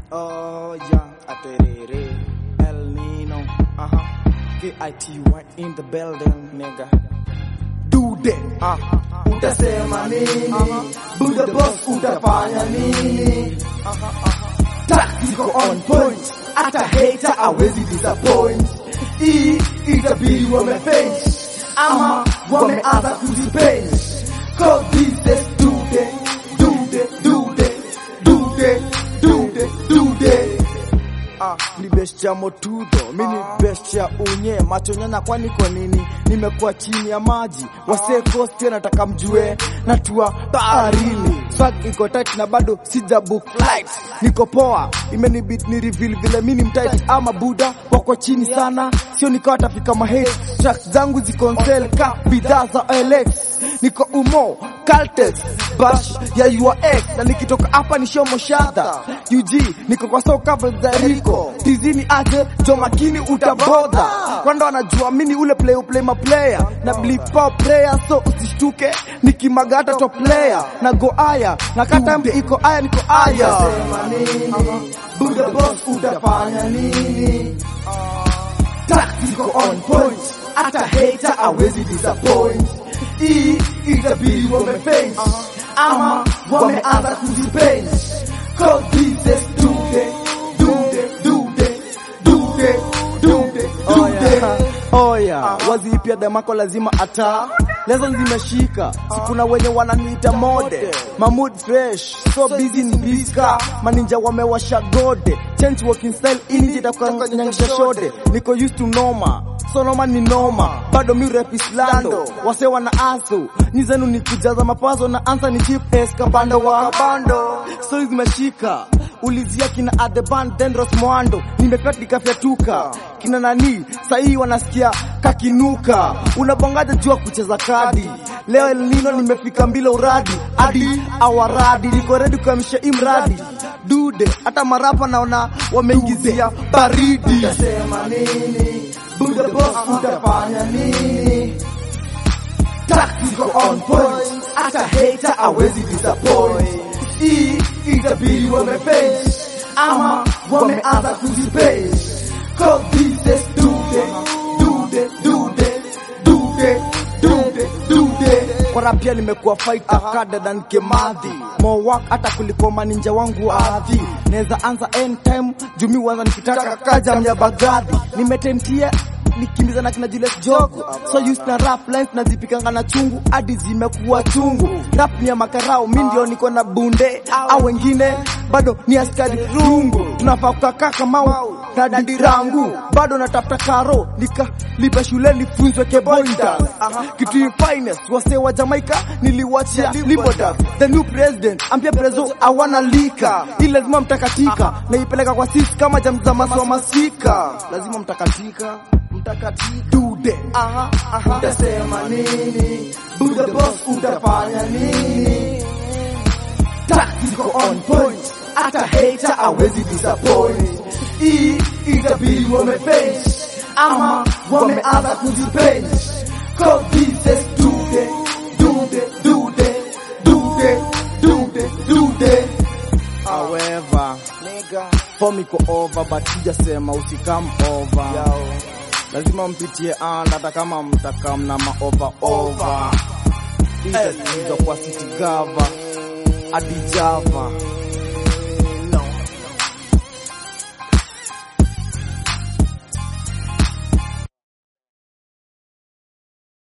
Oh yeah, aterere, El Nino, uh-huh. K-I-T-Y in the building, nigga. Do that, uh. utasema nini buda boss utafanya nini tactical on point hata hater awezi disappoint hii itabidi wameface ama wameanza kuzipace cause this is do the do the do the do the do the do the Ah, ni best ya motudho mi ni best ya unye macho nyanya kwani kwa nini nimekuwa chini ya maji wasee kosti nataka mjue natua baharini swag iko tight na bado sija book flight niko poa imenibit ni reveal vile mi ni mtight ama buda wako chini sana sio nikawa tafika mahate tracks zangu ziko on sale ka bidhaa za OLX niko umo Caltex bash ya your ex na nikitoka hapa ni show moshadha UG niko kwa soka za Rico tizini aje jo makini utabodha kwanda wanajua mini ule play play ma player na blipa player so usishtuke nikimagata top player na go aya na kata iko aya niko aya utasema nini buda boss utafanya nini tactical on point hata hater awezi disappoint hii itabidi wameface ama wameanza kuzipace cause this is do the do the do the do the do the do the Oya, wazipia demako lazima ata lezo zimeshika sikuna wenye wananiita mode mamud fresh so busy ni biska maninja wamewasha gode change walking style ini jitakanyangisha shode niko used to noma so noma ni noma bado mi rap islando wase wana asu nizenu ni kujaza mapazo na ansa ni chip es kabando wa kabando so zimeshika ulizia kina adeban dendros mwando nimepet nikafyatuka kina nani sahii wanasikia kakinuka unabongaja jua kucheza kadi leo El Nino nimefika mbila uradi hadi awaradi niko ready kuamsha imradi dude hata marapa naona wameingizia baridi utasema nini buda boss utafanya nini tactical on point hata hater awezi disappoint hii itabidi wameface ama wameanza kuzipace cause this is do the do the do the do the do the do the Kwara pia nimekuwa fighter kada than kemadhi more work hata kuliko maninja wangu wa adhi naweza anza anytime jumi wanza nikitaka kaja mya bagadhi nimetentia nikimbiza na kina Julius Jogo so used na rap lines nazipikanga na chungu hadi zimekuwa chungu rap ni ya makarao mi ndio niko na bunde au wengine bado ni askari rungu tunafaa kukakaa kamau na dirangu bado natafuta karo nikalipa shule nifunzwe keboinda kitu in finest wase wa Jamaica niliwachia liboda the new president ampia prezo awana lika hii lazima mtakatika naipeleka kwa sisi kama jamzamasi wa masika lazima mtakatika mtakatika dude aha aha utasema nini buda boss utafanya nini tactical on point hata hater awezi disappoint hii itabidi wameface ama wameanza kuzipace cause this is do the do the do the do the do the do the however form iko over but sijasema usikam over lazima mpitie and hata kama mtakam na maova over itasikizwa kwa city gava hadi java